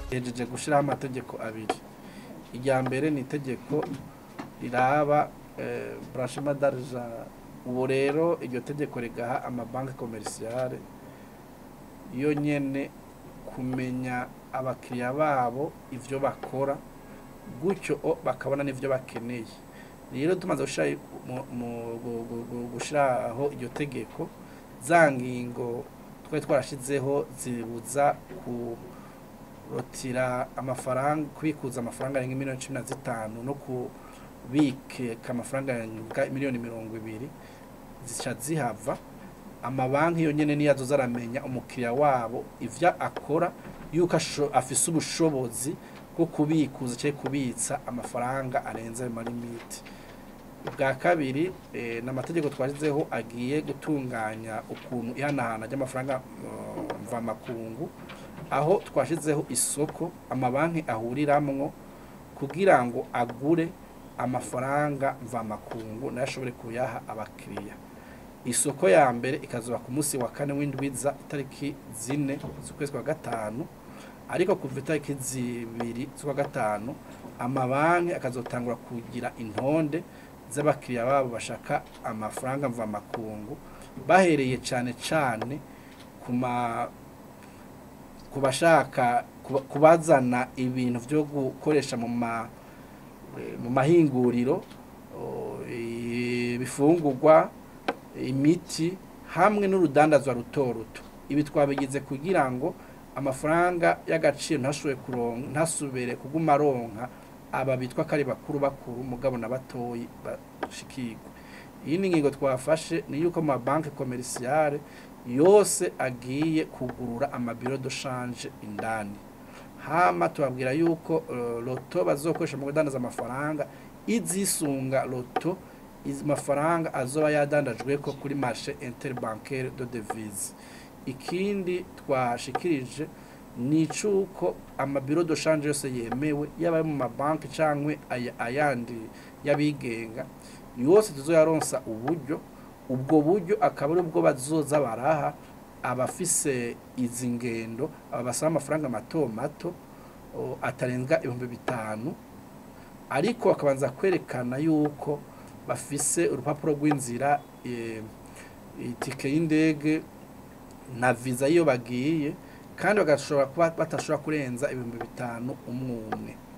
hejeje gushyiraho amategeko abiri irya mbere ni itegeko riraba branchement d'argent ubu rero iryo tegeko rigaha amabanki komerisiyare yo nyene kumenya abakiriya babo ivyo bakora gutyo o bakabona n'ivyo bakeneye rero tumaze gushira mu- mu- gu- gu- gu- gushiraho iryo tegeko za ngingo twari twarashizeho zibuza kurotira amafaranga kubikuza amafaranga arenga miliyoni cumi na zitanu no kubika amafaranga arenga miliyoni mirongo ibiri zica zihava amabanki yonyene niyo azoza aramenya umukiriya wabo ivyo akora yuko asho- afise ubushobozi bwo kubikuza cyangwa kubitsa amafaranga arenze ayo malimiti bwa kabiri eh, ni amategeko twashyizeho agiye gutunganya ukuntu ihanahana ry'amafaranga eh, mvamakungu aho twashyizeho isoko amabanki ahuriramwo kugira ngo agure amafaranga mvamakungu nayo ashobore kuyaha abakiriya isoko ya mbere ikazuba ku munsi wa kane w'indwiza itariki zine z'ukwezi kwa gatanu ariko kuva itariki zibiri z'ukwa gatanu amabanki akazotangura kugira intonde z'abakiriya babo bashaka amafaranga mvamakungu bahereye cyane cyane ku ma ku bashaka kuba- kubazana ibintu byo gukoresha mu ma eh, mu mahinguriro o, ibifungurwa imiti hamwe n'urudandazwa ruto ruto ibi twabigize kugira ngo amafaranga y'agaciro ntashobore kuronka ntasubire kuguma aronka aba bitwa ko ari bakuru bakuru mugabo na batoyi bashikirwa iyi ni ingingo twafashe ni yuko mu mabanki komerisiyare yose agiye kugurura amabiro de shanje indani hama tubabwira yuko eh, loto bazokoresha mu kudandaza amafaranga izisunga loto izi mafaranga azoba yadandajwe ko kuri marché interbancaire de devise ikindi twashikirije ni icuko amabiro de change yose yemewe yaba ayo mu mabanki cyangwa ayandi y'abigenga yose tuzoyaronsa uburyo ubwo buryo akaba ari ubwo bazoza baraha abafise izi ngendo aba basaba amafaranga mato mato o, atarenga ibihumbi bitanu ariko bakabanza kwerekana yuko bafise urupapuro rw'inzira eh, itike y'indege na visa iyo bagiye kandi bagashobora kuba batashobora kurenza ibihumbi bitanu umwe umwe